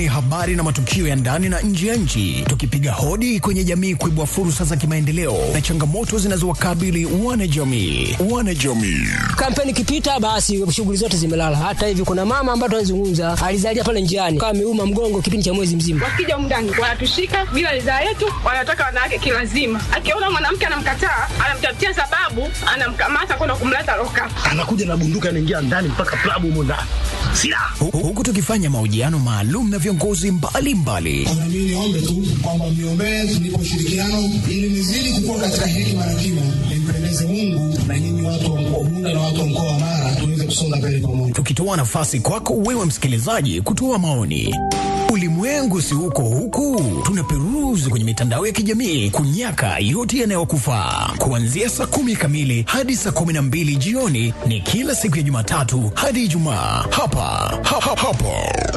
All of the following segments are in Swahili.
habari na matukio ya ndani na nje ya nchi, tukipiga hodi kwenye jamii kuibua fursa za kimaendeleo na changamoto zinazowakabili wanajamii. Wanajamii Kampeni ikipita, basi shughuli zote zimelala. Hata hivi kuna mama ambaye tunazungumza alizalia pale njiani, kama ameuma mgongo kipindi cha mwezi mzima. Wakija mndani wanatushika bila ridhaa yetu, wanataka wanawake kilazima. Akiona mwanamke anamkataa, anamtafutia sababu, anamkamata kwenda kumleta loka. anakuja na bunduki anaingia ndani mpaka klabu humo ndani silaha Hu- huku tukifanya mahojiano maalum na viongozi mbalimbali Na mimi niombe tu kwamba mniombee tunipe ushirikiano ili nizidi kukua katika hekima na kima, nimpendeze Mungu na nyinyi watu wa mkoa wa Bunda na watu wa mkoa wa Mara tuweze kusonga mbele pamoja. tukitoa nafasi kwako wewe msikilizaji kutoa maoni. Ulimwengu si huko huku, tunaperuzi kwenye mitandao ya kijamii kunyaka yote yanayokufaa. Kuanzia saa kumi kamili hadi saa kumi na mbili jioni ni kila siku ya Jumatatu hadi Ijumaa hapa ha, ha, hapo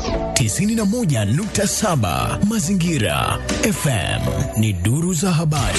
91.7 Mazingira FM ni duru za habari.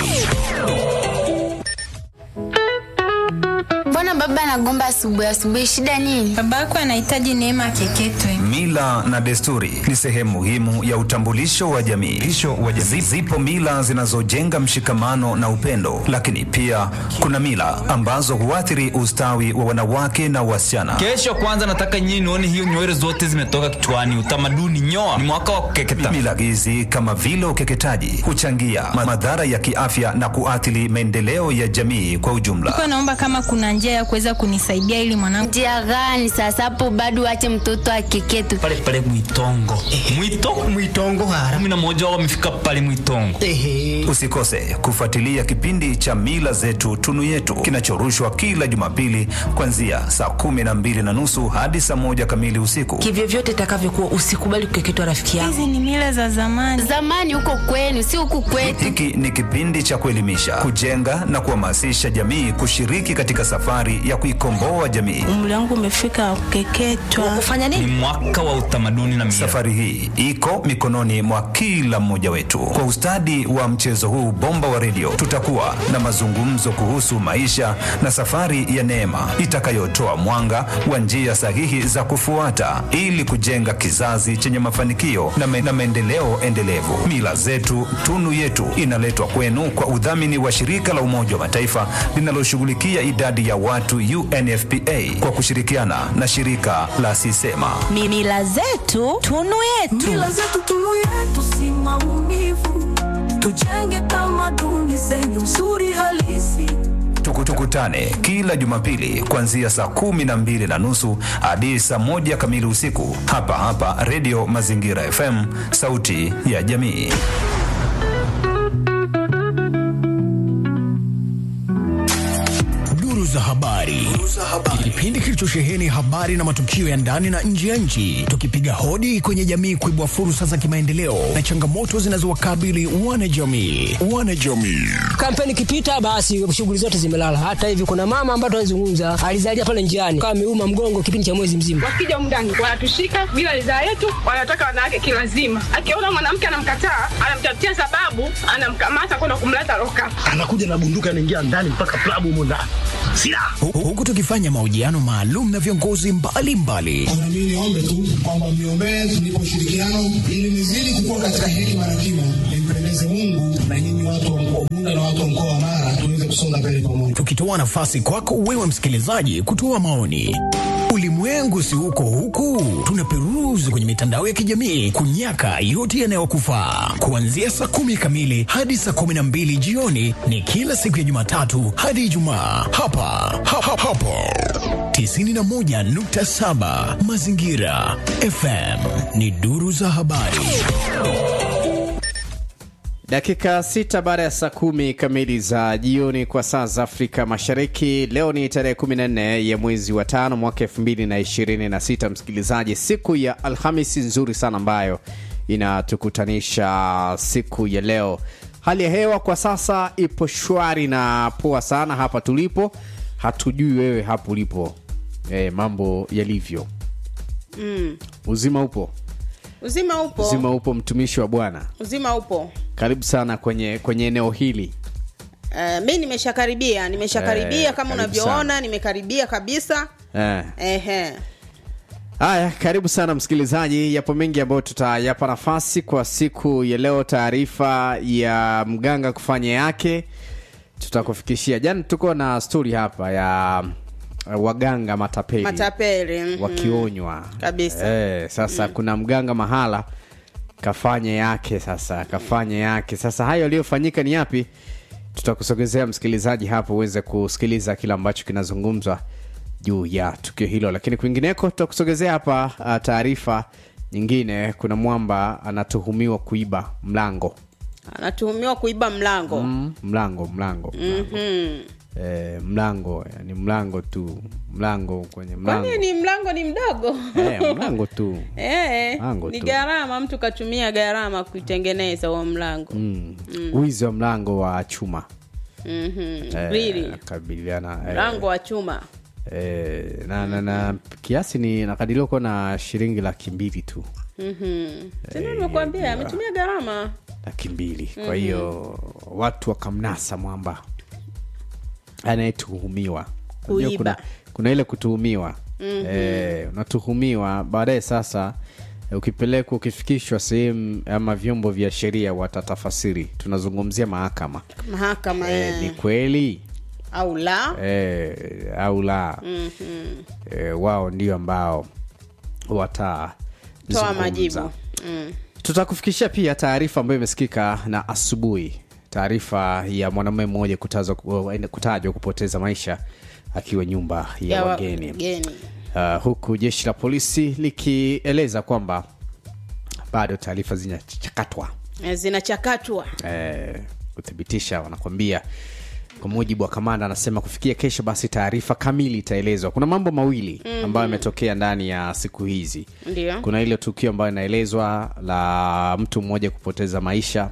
Mbona baba anagomba asubuhi asubuhi? Shida nini? Baba yako anahitaji neema keketwe. Mila na desturi ni sehemu muhimu ya utambulisho wa jamii. Utambulisho wa jamii. Zipo mila zinazojenga mshikamano na upendo, lakini pia kuna mila ambazo huathiri ustawi wa wanawake na wasichana. Kesho kwanza nataka nyinyi nione hiyo nywele zote zimetoka kichwani. Utamaduni nyoa, ni mwaka wa kukeketa. Mila hizi kama vile ukeketaji huchangia ma- madhara ya kiafya na kuathiri maendeleo ya jamii kwa ujumla. Kwa naomba kama kuna njia ya kuweza kunisaidia ili mwanangu Njia gani sasa hapo bado wache mtoto akeketwe? pale pale Mwitongo. Mwito mwitongo hara kumi na moja wao wamefika pale Mwitongo. ehe Usikose kufuatilia kipindi cha Mila Zetu Tunu Yetu kinachorushwa kila Jumapili kuanzia saa kumi na mbili na nusu hadi saa moja kamili usiku. kivyovyote itakavyokuwa usikubali kukeketwa rafiki yangu hizi ni mila za zamani. Zamani huko kwenu, si huku kwetu. Hiki ni kipindi cha kuelimisha, kujenga na kuhamasisha jamii kushiriki katika safari ya kuikomboa jamii. umri wangu umefika kukeketwa kufanya Ni nini mwaka wa utamaduni na mila. Safari hii iko mikononi mwa kila mmoja wetu. Kwa ustadi wa mchezo huu bomba wa redio, tutakuwa na mazungumzo kuhusu maisha na safari ya neema itakayotoa mwanga wa njia sahihi za kufuata ili kujenga kizazi chenye mafanikio na, me, na maendeleo endelevu. Mila zetu tunu yetu inaletwa kwenu kwa udhamini wa shirika la Umoja wa Mataifa linaloshughulikia idadi ya watu UNFPA kwa kushirikiana na shirika la Sisema. Mi- mila zetu tunu yetu Mila zetu tunu yetu si maumivu, tujenge tamaduni zenye uzuri halisi. Tuku- Tukutane kila Jumapili kuanzia saa kumi na mbili na nusu hadi saa moja kamili usiku hapa hapa Redio Mazingira FM, sauti ya jamii. Duru za habari, kipindi kilichosheheni habari na matukio ya ndani na nje ya nchi, tukipiga hodi kwenye jamii kuibua fursa za kimaendeleo na changamoto zinazowakabili wanajamii. Wanajamii Kampeni ikipita, basi shughuli zote zimelala. Hata hivi kuna mama ambaye tunazungumza alizalia pale njiani, kama ameuma mgongo kipindi cha mwezi mzima. Wakija mndani wanatushika bila ridhaa yetu, wanataka wanawake kilazima. Akiona mwanamke anamkataa, anamtafutia sababu, anamkamata kwenda kumleta loka. anakuja na bunduki anaingia ndani mpaka klabu humo ndani silaha Hu- huku tukifanya mahojiano maalum na viongozi mbalimbali Na mimi niombe tu kwamba mniombee tunipe ushirikiano ili nizidi kukua katika hekima na kima, nimpendeze Mungu na nyinyi watu wa mkoa wa Bunda na watu wa mkoa wa Mara tuweze kusonga mbele pamoja. tukitoa nafasi kwako wewe msikilizaji kutoa maoni. Ulimwengu si huko huku, tunaperuzi kwenye mitandao ya kijamii kunyaka yote yanayokufaa. Kuanzia saa kumi kamili hadi saa kumi na mbili jioni ni kila siku ya Jumatatu hadi Ijumaa hapa ha, ha, hapo 91.7 Mazingira FM ni duru za habari. Dakika sita baada ya saa kumi kamili za jioni kwa saa za Afrika Mashariki. Leo ni tarehe 14 ya mwezi wa tano mwaka 2026. Msikilizaji, siku ya Alhamisi nzuri sana ambayo inatukutanisha siku ya leo. Hali ya hewa kwa sasa ipo shwari na poa sana hapa tulipo. Hatujui wewe hapo ulipo e, mambo yalivyo. Mm. Uzima upo, Uzima upo. uzima upo, mtumishi wa Bwana. Uzima upo. Karibu sana kwenye kwenye eneo hili. Uh, mi nimeshakaribia nimeshakaribia Eh, kama karibu unavyoona sana. nimekaribia kabisa Eh. Ehe. Haya, karibu sana msikilizaji. Yapo mengi ambayo tutayapa nafasi kwa siku ya leo. Taarifa ya mganga kufanya yake tutakufikishia. Jana tuko na stori hapa ya uh, waganga matapeli, matapeli mhm. wakionywa Kabisa. Eh, sasa kuna mganga mahala kafanya yake, sasa kafanya yake. Sasa hayo yaliyofanyika ni yapi? Tutakusogezea msikilizaji hapo uweze kusikiliza kile ambacho kinazungumzwa juu ya tukio hilo, lakini kwingineko tutakusogezea hapa uh, taarifa nyingine. Kuna mwamba anatuhumiwa kuiba mlango anatuhumiwa kuiba mlango mm, mlango mlango Mhm. eh, mlango yani mlango tu mlango kwenye mlango kwani ni mlango ni mdogo eh, mlango tu Eh, Mlango ni tu. gharama mtu katumia gharama kuitengeneza huo mlango mm. wizi wa mlango wa chuma Mhm. Eh, Grili. kabiliana eh, mlango wa chuma eh, na, na, na kiasi ni nakadiriwa kuwa na shilingi laki mbili tu Mhm. tena nimekuambia ametumia gharama laki mbili kwa Mhm. hiyo watu wakamnasa mwamba anayetuhumiwa Unajua Kuiba. kuna, kuna ile kutuhumiwa Mhm. eh, unatuhumiwa baadaye sasa eh, ukipelekwa ukifikishwa sehemu ama vyombo vya sheria watatafasiri tunazungumzia mahakama mahakama eh, eh, ni kweli au la eh, au la Mhm. eh, wao ndio ambao wata toa majibu Mm. tutakufikishia pia taarifa ambayo imesikika na asubuhi taarifa ya mwanamume mmoja kutazwa- kutajwa kupoteza maisha akiwa nyumba ya, wa- wageni wageni. uh, huku jeshi la polisi likieleza kwamba bado taarifa zinachakatwa Eh, zinachakatwa eh, kuthibitisha wanakwambia kwa mujibu wa kamanda anasema kufikia kesho basi taarifa kamili itaelezwa kuna mambo mawili Mhm. ambayo yametokea ndani ya siku hizi ndio kuna ile tukio ambayo inaelezwa la mtu mmoja kupoteza maisha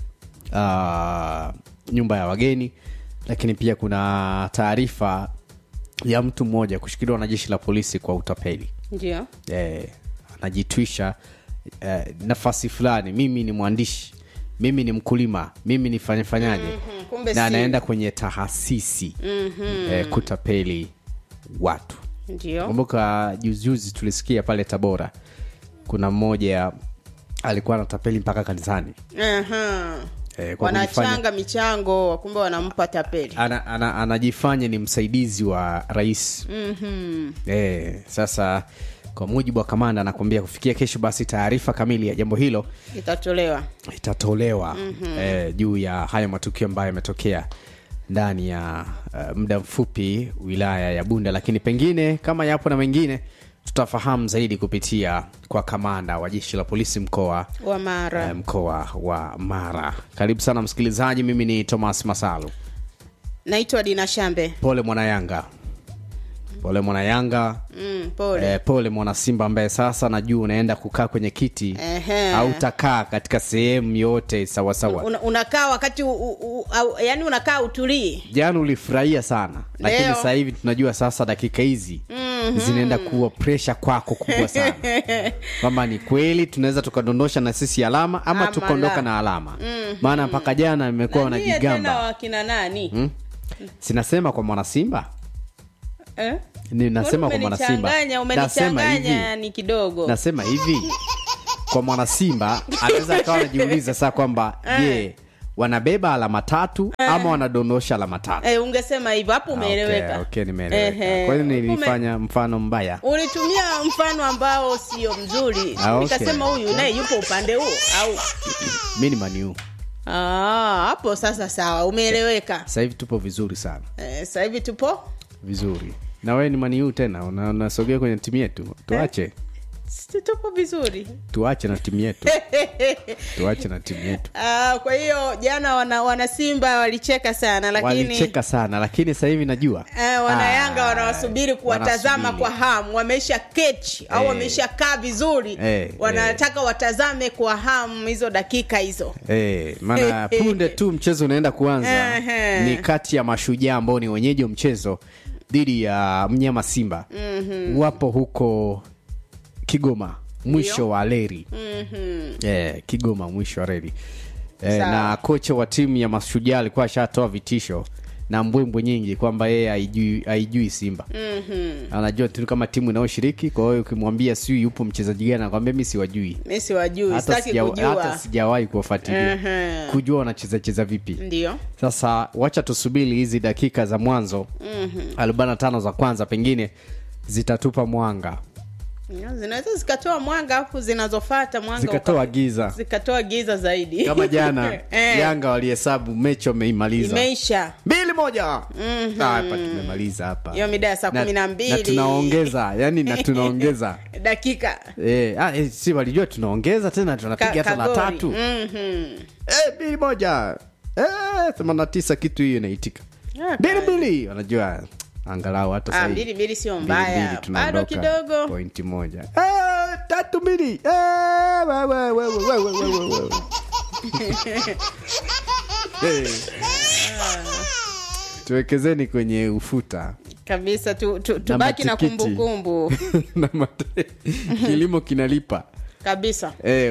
uh, nyumba ya wageni lakini pia kuna taarifa ya mtu mmoja kushikiliwa na jeshi la polisi kwa utapeli ndio eh, anajitwisha eh, nafasi fulani mimi ni mwandishi mimi ni mkulima mimi ni fanyafanyaje Mhm, kumbe na si. anaenda kwenye tahasisi Mhm. eh, kutapeli watu ndio kumbuka juzijuzi tulisikia pale tabora kuna mmoja alikuwa anatapeli mpaka kanisani Aha. eh, kwa kujifanya wanachanga michango kumbe wanampa tapeli ana, ana, anajifanya ni msaidizi wa rais Mhm. eh, sasa kwa mujibu wa kamanda anakuambia kufikia kesho basi taarifa kamili ya jambo hilo itatolewa itatolewa Mhm. eh, juu ya haya matukio ambayo yametokea ndani ya uh, muda mfupi wilaya ya bunda lakini pengine kama yapo na mengine tutafahamu zaidi kupitia kwa kamanda wa jeshi la polisi mkoa wa mara eh, mkoa wa mara karibu sana msikilizaji mimi ni thomas masalu naitwa dina shambe pole mwanayanga pole mwanayanga mm, pole eh, pole mwana simba ambaye sasa najua unaenda kukaa kwenye kiti Ehe. au utakaa katika sehemu yote sawasawa Una, unakaa wakati u, u, u, au, yani unakaa utulii jana ulifurahia sana lakini Leo. sasa hivi tunajua sasa dakika hizi Mhm. zinaenda kuwa presha kwako kubwa sana kwamba ni kweli tunaweza tukadondosha na sisi alama ama Ama tukaondoka la. na alama Mhm. maana mpaka jana imekuwa Na nyie tena wanajigamba wakina nani hmm? sinasema kwa mwanasimba eh? ni nasema kwa Mbona mwanasimba umenichanganya nasema umenichanganya hivi ni kidogo nasema hivi kwa mwanasimba anaweza akawa anajiuliza saa kwamba je wanabeba alama tatu ama wanadondosha alama tatu eh, ungesema hivyo hapo umeeleweka okay, okay, nimeeleweka Ehe. kwa hiyo Ume- nilifanya mfano mbaya ulitumia mfano ambao sio mzuri Ah, okay. nikasema huyu naye yupo upande huo au mi ni maniu Ah, hapo sasa sawa umeeleweka sasa hivi tupo vizuri sana Eh, sasa hivi tupo vizuri na wewe ni maniu tena una- unasogea kwenye timu yetu tuache Si tupo vizuri tuache na timu yetu tuache na timu yetu Ah, kwa hiyo jana wana, wana simba walicheka sana lakini walicheka sana lakini sasa hivi najua Eh, wanayanga Ah, wanawasubiri kuwatazama wanasubiri. kwa hamu wameisha kechi au Eh. wameisha kaa vizuri Eh, wanataka watazame kwa hamu hizo dakika hizo Eh, maana punde tu mchezo unaenda kuanza Ehe. ni kati ya mashujaa ambao ni wenyeji wa mchezo dhidi ya mnyama simba Mhm. wapo huko kigoma mwisho Ndio. wa leri Mhm. eh, kigoma mwisho wa reli eh, Sawa. na kocha wa timu ya mashujaa alikuwa ashatoa vitisho na mbwembwe nyingi kwamba yeye haijui haijui simba Mhm. anajua tu kama timu inayoshiriki kwa hiyo ukimwambia siu yupo mchezaji gani anakwambia mi siwajui mi siwajui hata sitaki sija- kujua hata sijawahi kuwafuatilia Mhm. kujua wanacheza cheza vipi ndio sasa wacha tusubiri hizi dakika za mwanzo Mhm. 45 za kwanza pengine zitatupa mwanga zinaweza zikatoa mwanga afu zinazofata mwanga zikatoa uka- giza zikatoa giza zaidi kama jana Eh, yanga walihesabu mechi wameimaliza imeisha mbili moja Mhm. Ah, hapa tumemaliza hapa hiyo mida ya saa kumi na mbili na tunaongeza yani na tunaongeza dakika eh, ah, eh, si walijua tunaongeza tena tunapiga Ka- hata la kagoli. tatu Mhm. Eh, mbili moja eh, 89 kitu hiyo inaitika Ah, mbili mbili wanajua angalau hata Ah, sahii mbili mbili sio Mbili, mbili, mbaya bado tunaondoka. kidogo pointi moja Eh, tatu mbili Eh, we, we, we, we, we, we, we, we, we. Eh. tuwekezeni kwenye ufuta kabisa tu, tu, tubaki na matikiti. kumbukumbu na mate, kilimo kinalipa kabisa e,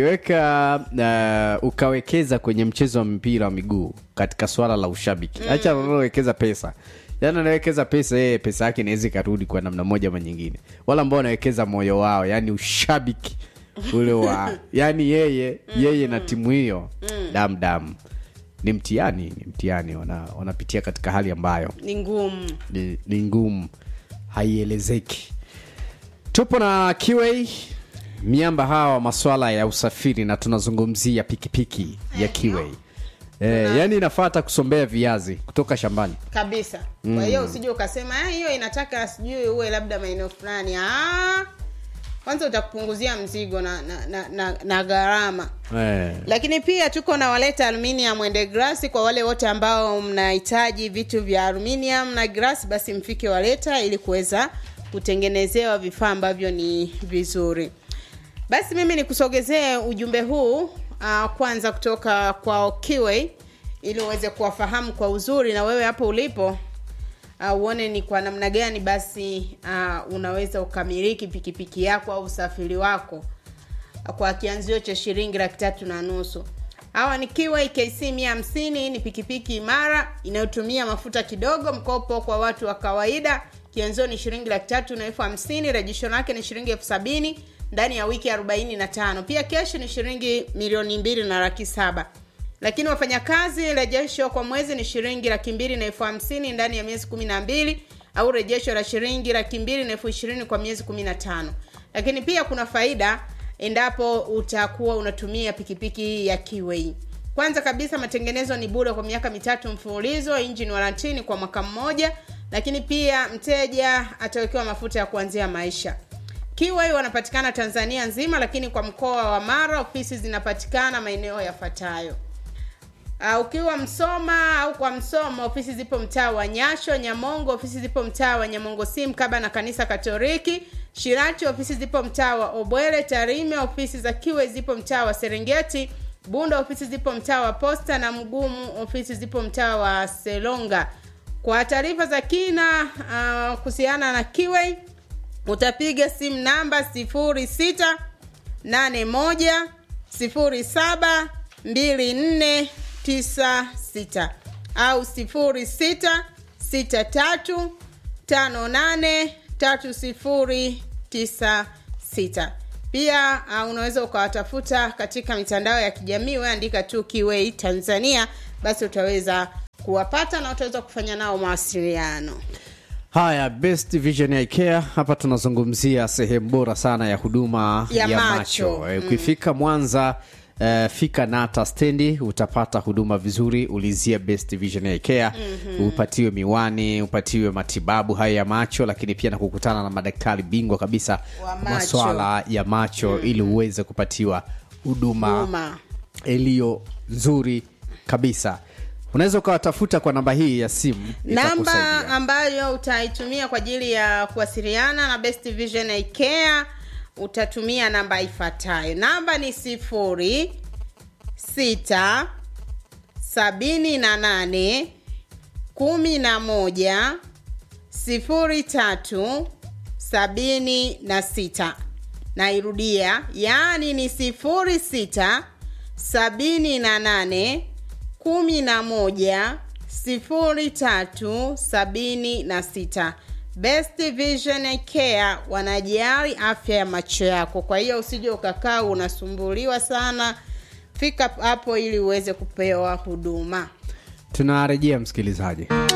ukiweka uh, ukawekeza kwenye mchezo wa mpira wa miguu katika swala la ushabiki Mm. hacha anaowekeza pesa yani anawekeza pesa yeye pesa yake inaweza ikarudi kwa namna moja ama nyingine wala ambao wanawekeza moyo wao yani ushabiki ule wa yani yeye yeye na timu hiyo Mm. dam dam ni mtihani ni mtihani wana, wanapitia katika hali ambayo ni ngumu ni, ni ngumu haielezeki tupo na QA miamba hawa wa maswala ya usafiri na tunazungumzia pikipiki ya QA eh, yani inafata kusombea viazi kutoka shambani kabisa Mm. kwa hiyo usije ukasema "Ah, hiyo inataka sijui uwe labda maeneo fulani Ah, kwanza utakupunguzia mzigo na, na, na, na, na gharama eh. lakini pia tuko na waleta aluminium and glass kwa wale wote ambao mnahitaji vitu vya aluminium na glass basi mfike waleta ili kuweza kutengenezewa vifaa ambavyo ni vizuri basi mimi nikusogezee ujumbe huu uh, kwanza kutoka kwa Kiway ili uweze kuwafahamu kwa uzuri na wewe hapo ulipo uh, uone ni kwa namna gani basi uh, unaweza ukamiliki pikipiki yako au usafiri wako kwa kianzio cha shilingi laki tatu na nusu hawa ni Kiway KC 150 ni pikipiki imara inayotumia mafuta kidogo mkopo kwa watu wa kawaida kianzio ni shilingi laki tatu na elfu hamsini rejesho lake ni shilingi elfu sabini ndani ya wiki 45 pia keshi ni shilingi milioni mbili na laki saba lakini wafanyakazi rejesho kwa mwezi ni shilingi laki mbili na elfu hamsini ndani ya miezi kumi na mbili au rejesho la shilingi laki mbili na elfu ishirini kwa miezi kumi na tano lakini pia kuna faida endapo utakuwa unatumia pikipiki ya Kiway. Kwanza kabisa matengenezo ni bure kwa miaka mitatu mfululizo, engine warranty kwa mwaka mmoja, lakini pia mteja atawekewa mafuta ya kuanzia maisha. Kiway wanapatikana Tanzania nzima, lakini kwa mkoa wa Mara ofisi zinapatikana maeneo yafuatayo. Uh, ukiwa Msoma au kwa Msoma ofisi zipo mtaa wa Nyasho, Nyamongo ofisi zipo mtaa wa Nyamongo si mkaba na kanisa Katoliki, Shirati ofisi zipo mtaa wa Obwele, Tarime ofisi za Kiwe zipo mtaa wa Serengeti, Bunda ofisi zipo mtaa wa Posta na Mgumu ofisi zipo mtaa wa Selonga. Kwa taarifa za kina uh, kuhusiana na Kiwe utapiga simu namba 06 81 07 24 96 au 06 63 58 3096 pia uh, unaweza ukawatafuta katika mitandao ya kijamii weandika tu Kiwei Tanzania basi utaweza kuwapata na utaweza kufanya nao mawasiliano haya best vision ya care hapa tunazungumzia sehemu bora sana ya huduma Ya ya, macho. macho, Eh, Mm. ukifika mwanza Uh, fika nata stendi utapata huduma vizuri ulizia best vision ya care Mhm. upatiwe miwani upatiwe matibabu haya ya macho lakini pia na kukutana na madaktari bingwa kabisa Wa macho. maswala ya macho ili uweze kupatiwa huduma Huduma. iliyo nzuri kabisa unaweza ukawatafuta kwa namba hii ya simu itakusaidia. namba ambayo utaitumia kwa ajili ya kuwasiliana na best vision Eye care utatumia namba ifuatayo namba ni sifuri sita sabini na nane kumi na moja sifuri tatu sabini na sita nairudia yaani ni sifuri sita sabini na nane kumi na moja 0376 Best Vision Care wanajali afya ya macho yako. Kwa hiyo usije ukakaa unasumbuliwa sana, fika hapo ili uweze kupewa huduma. tunarejea msikilizaji